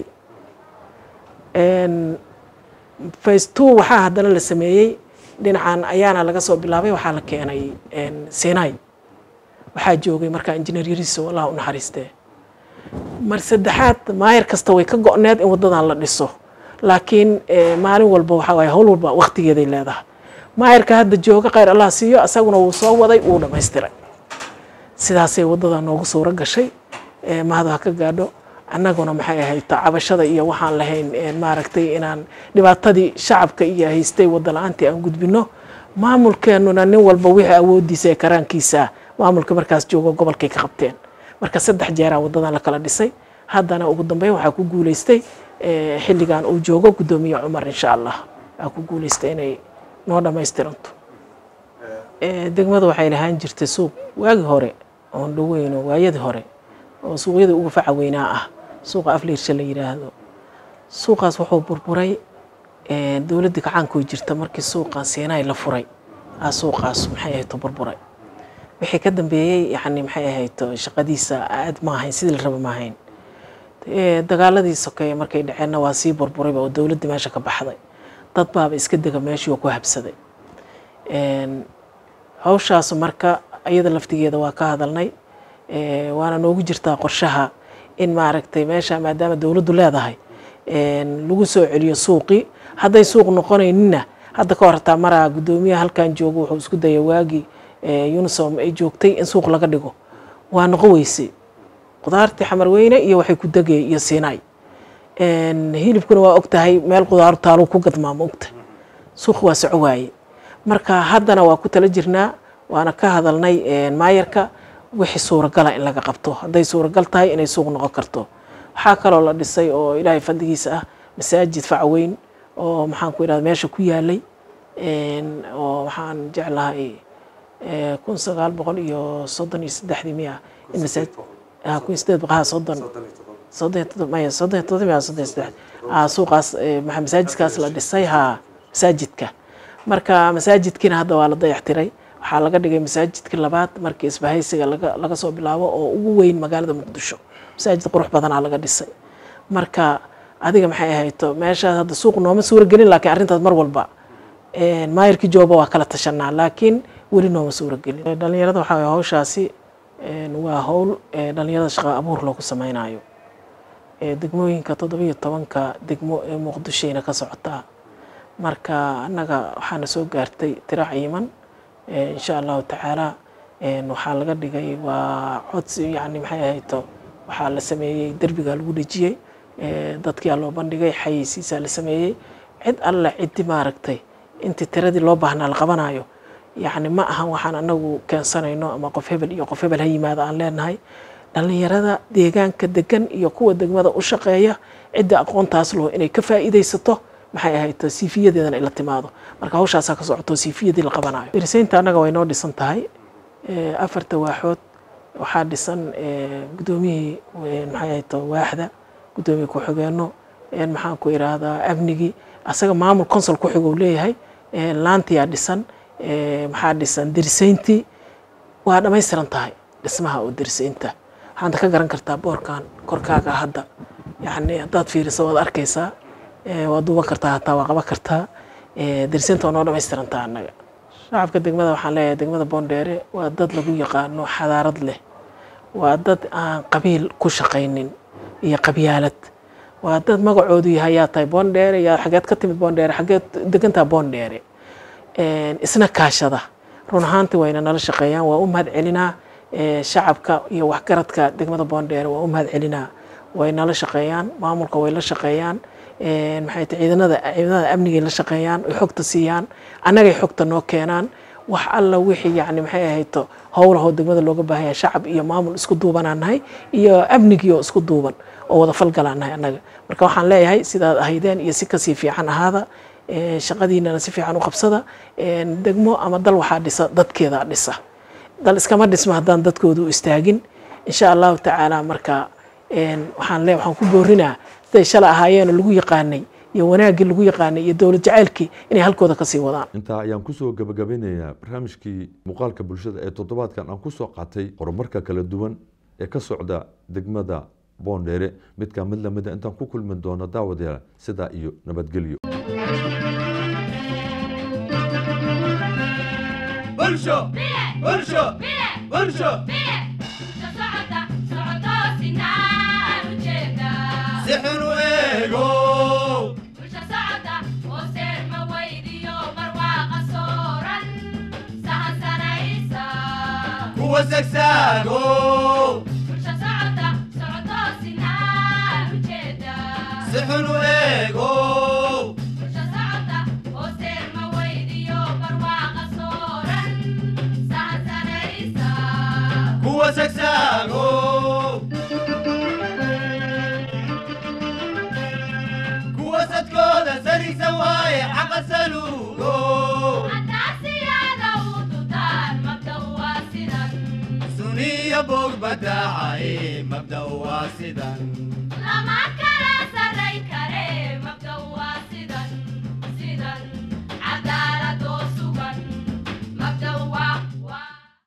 En, phase two waxaa haddana la sameeyey dhinacan ayaana laga soo bilaabay waxaa la keenay en, sinai waxaa joogay markaa injineer yariiso allah u naxariistee mar saddexaad maayar kasta way ka go-need in wadadan la dhiso laakiin eh, maalin walba waxaa waaye howl walba waqtigeeday leedahay maayarka hadda jooga khayr allah siiyo asaguna wuu soo waday wuu dhammaystiray sidaasay wadada noogu suuro gashay eh, mahad ha ka gaadho annaguna maxay ahayd cabashada iyo waxaan lahayn eh, maaragtay inaan dhibaatadii shacabka iyo haystay wada la-aantii aan gudbino maamulkeenuna nin walba wixii awoodiisa ee karaankiisa maamulka markaas joogo gobolkay ka qabteen marka saddex jeeraa wadadan la kala dhisay haddana ugu dambeyn waxaa ku guuleystay eh, xilligan uu joogo guddoomiye cumar insha allah aa ku guuleystay inay noo dhammaystiranto Eh, degmadu waxay lahaan jirtay suuq waagii hore oon dhoweyno waayadii hore oo suuqyada ugu faca weynaa ah suuqa afliirsha la yidhaahdo suuqaas wuxuu burburay eh, dowladdii gacaanku jirta markii suuqan siinay la furay aa suuqaas maxay ahayd burburay wixii ka dambeeyey yani maxay ahayd shaqadiisa aad ma ahayn sidii la raba ma ahayn Eh, dagaaladii sokeeye markay dhaceenna waa sii burburayba oo dowladdii meesha ka baxday dad baaba iska dega meeshii oo ku habsaday En, hawshaas marka iyada laftigeeda waa ka hadalnay Eh, waana noogu jirtaa qorshaha in maaragtay meesha maadaama dowladdu leedahay en, lagu soo celiyo suuqii hadday suuq noqonaynina hadda ka hor hataa maraa guddoomiyaha halkan joogo wuxuu isku dayay waagii eh, unisom ay joogtay in suuq laga dhigo waa noqon weysay qudaartii xamarweyne iyo waxay ku degay iyo siinay En, hilibkuna waa ogtahay meel qudaaru taaluu ku gadmaa ma ogta suuq waa soco waaye marka haddana waa ku tala jirnaa waana ka hadalnay en, maayarka wixii suuragala in laga qabto hadday suuragal tahay inay suuq noqon karto waxaa kaloo la dhisay oo ilaahay fadligiisa ah masaajid facweyn oo maxaan ku idhahda meesha ku yaalay En, oo waxaan jeclahay eh, kun sagaal boqol iyo soddon iyo saddexdii miya in masaajid ah, kun iyo siddeed boqol ah, soddon soddon iyo toddoba maya soddon iyo toddoba miya soddon iyo saddex ah, suuqaas eh, maxaa masaajidkaas la dhisay haa masaajidka marka masaajidkiina hadda waa la dayactiray waxaa laga dhigay masaajidkii labaad markii isbahaysiga laga laga soo bilaabo oo ugu weyn magaalada muqdisho masaajid qurux badanaa laga dhisay marka adiga maxay ahayto meeshaas hadda suuq nooma suura gelin laakiin arrintaas mar walba en, maayarkii jooba waa kala tashanaa laakiin weli nooma suura gelin dhalinyarada waxaa waye hawshaasi en, waa howl eh, dhalinyarada shaqo abuur loogu sameynayo Eh, degmooyinka toddoba iyo tobanka degmo ee muqdishoyna ka socotaa marka annaga waxaana soo gaartay tiro ciiman Eh, insha allahu tacaala en, waxaa laga dhigay waa codsi yani maxay ahayto waxaa la sameeyey derbiga lagu dhejiyey Eh, dadkiyaa loo bandhigay xayeysiisaa la sameeyey cid alle ciddi maaragtay intii tiradii loo baahnaa la qabanayo yacni ma ahan waxaan anagu keensanayno ama qof hebel iyo qof hebel ha yimaado aan leenahay dhalinyarada deegaanka degan iyo kuwa degmada u shaqeeya cidda aqoontaas loo inay ka faa'iidaysato maxay ahayd siifiyadeedana ila timaado marka hawshaasaa ka socoto siifiyadii la qabanayo dirisaynta annaga way noo dhisan tahay Eh, afarta waaxood waxaa dhisan eh, guddoomiyihii eh, maxay ahayd waaxda guddoomiye ku-xigeenno en, maxaan ku idhaahdaa amnigii asaga maamul consul ku xigou leeyahay Eh, laantiyaa dhisan Eh, maxaa dhisan dirisayntii waa dhammaystiran tahay dhismaha oo dirisaynta waxaad ka garan kartaa boorkan korkaaga hadda yacni haddaad fiiriso waad arkaysaa Eh, waad duuban kartaa hataa waa qaban kartaa Eh, dirisaynta waa noo dhammaystiran tahay annaga shacabka degmada waxaan leeyahay degmada boondheere waa dad lagu yaqaano xadaarad leh waa dad aan qabiil ku shaqaynin iyo qabyaalad waa dad magacoodu yahay yaa tahay boondheere yaa xageed ka timid boondheere xageed degantaa boondheere En, isna kaashada run ahaantii wayna nala shaqeeyaan waa u mahad celinaa Eh, shacabka iyo waxgaradka degmada boondheere waa u mahad celinaa way nala shaqeeyaan maamulka way la shaqeeyaan En, maxay tahay ciidanada ciidamada amnigay la shaqeeyaan ay xogta siiyaan annagay xogta noo keenaan wax alla wixii yacni maxay ahayto howlahoo degmada looga baahan yahay shacab iyo maamul isku duubanaan nahay iyo amnigii oo isku duuban oo wada falgalaan nahay annaga marka waxaan leeyahay sidaad ahaydeen iyo si kasii fiican ahaada Eh, shaqadiinana si fiican u qabsada En, degmo ama dal waxaa dhisa dadkeeda dhisa dal iskama dhisma haddaan dadkooda u istaagin insha allahu tacaala marka en, waxaan le waxaan ku boorinaa siday shala ahaayeenoo lagu yaqaanay iyo wanaaggii lagu yaqaanay iyo dowlad jacaylkii inay halkooda kasii wadaan intaa ayaan kusoo gabagabeynayaa barnaamijkii muuqaalka bulshada ee toddobaadkan aan kusoo qaatay horumarka kala duwan ee ka socda degmada boondheere midkaa mid lamida intaan ku kulmi doono daawadayaal sidaa iyo nabadgelyo bulsho bulsho bulsho si xun u eego kuwa sagsaago si xun u eego kuwa sagsaago kuwa sadkooda sarigsan waaye xaqa saluugo suniya bog badaacaye mabda waa sidan lama kala saray kare